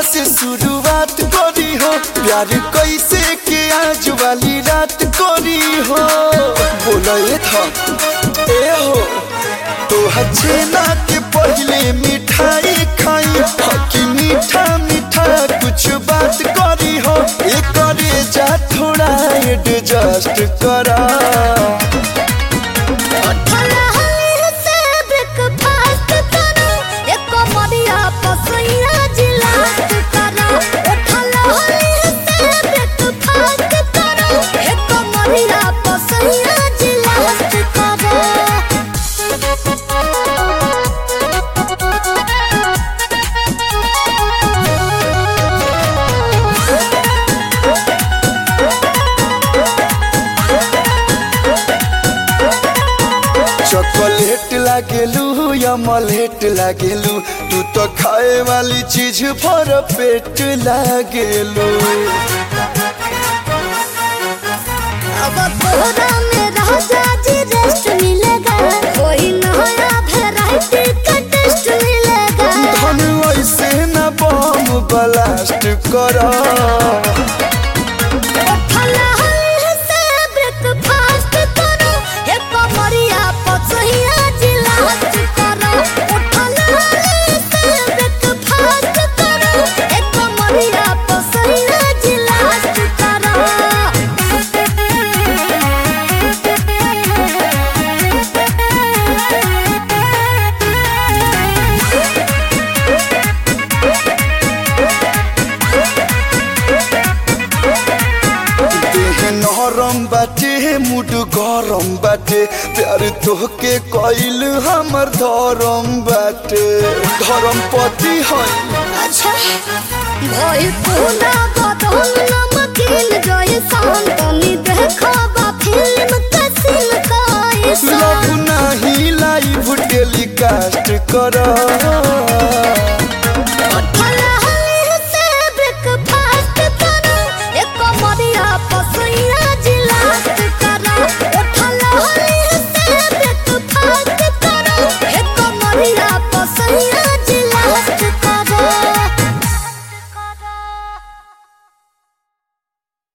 से शुरुआत करी हो प्यार कैसे के आज वाली रात करी हो बोला ये था ए हो तो छेना के पहले मिठाई खाई हकी मीठा मीठा कुछ बात करी हो ये करे जा थोड़ा एडजस्ट करा उठला हली से ब्रेकफास्ट करो एक मरिया पसैया जिलास्ट करो उठला हली से ब्रेकफास्ट करो एक मरिया पसैया जिलास्ट करो चॉकलेट लागेलू या मलेट लागेलू तू तो खाए वाली चीज भर पेट लागेलू अब तोहरा में राजा जी रेस्ट मिलेगा कोई नया वैरायटी का टेस्ट मिलेगा धन ऐसे न बम ब्लास्ट करा उठला हली से ब्रेकफास्ट करो एक मरिया पसैया जिलास्ट करो उठला हली से ब्रेकफास्ट करो एक मरिया पसैया जिलास्ट करो देह नरम बाटे मुड गरम बाटे प्यार तोहके कइल हमर धरम बाटे धरम पति है अच्छा भइल पूरा बदन नमकीन